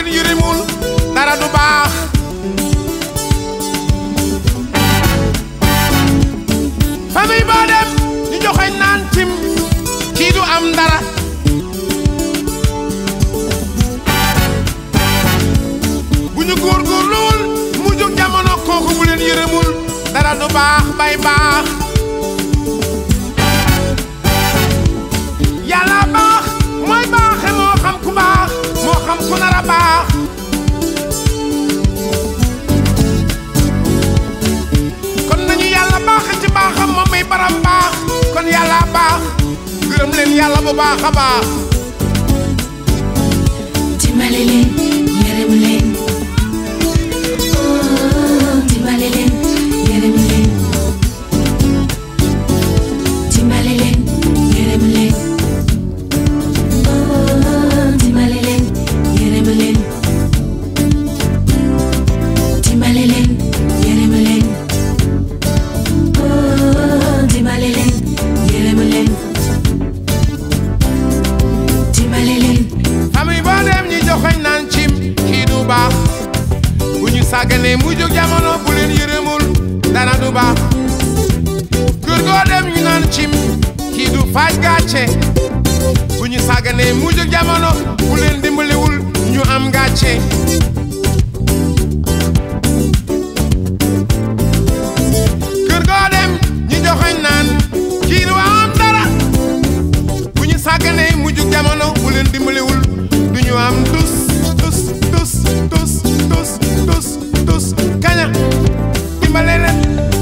leen yërëmul dara du baax famille boo dem ñu joxoñ naan tim kii du am dara bu ñu góorgóorluwul mu jóg jamono kooku bu leen yërëmul dara du baax bay baax yàlla baax mooy baaxe moo xam ku baax moo xam ku nar a baax kon nañu yàlla baaxe ci baaxam moom muy baram baax kon yàlla baax gërëm leen yàlla bu baax a baax dimbale leen yërëm leen oh dimbale leen yërëm leen dimbale leen yërëm leen oh dimbale leen yërëm leen dimbale leen yërëm leen oh dimbale leen yërëm leen dimbale leen famille boo dem ñi joxoñ naan cim kii du baax bu ñu sàgganee mu jóg jamono bu leen yërëmul dara du baax kër goo dem ñu naan cim kii du faaj gàcce bu ñu sàgganee mu jóg jamono bu leen dimbaliwul ñu am gàcce kër goo dem ñi joxoñ naan kii du am dara bu ñu sàgganee mu jóg jamono bu leen dimbaliwul du ñu am tus tus tus tus tus tus tus kaña dimbale leen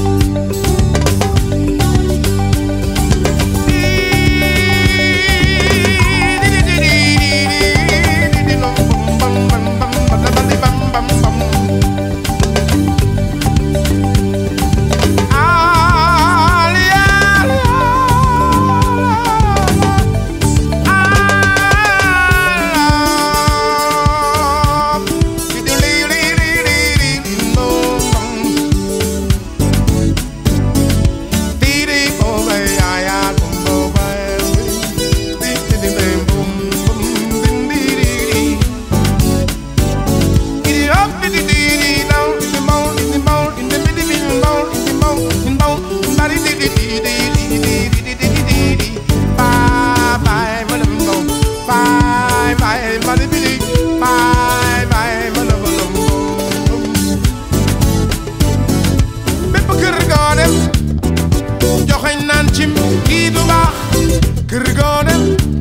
bépp kër goo dem joxeñ naan cim kii du baax kër goo dem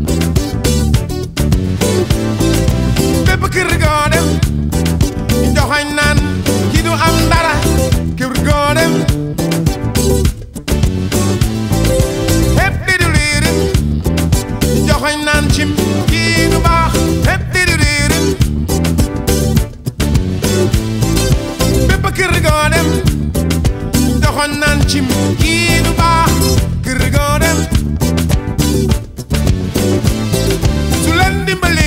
bépp kër goo dem joxeñ naan kii du am dara kër goo dem hépp di du liirin joxeñ naan cim kii du baax hépp di du liirin bépp kër goo dem doxoon naan cim kii du baax kër goo dem su leen dimbali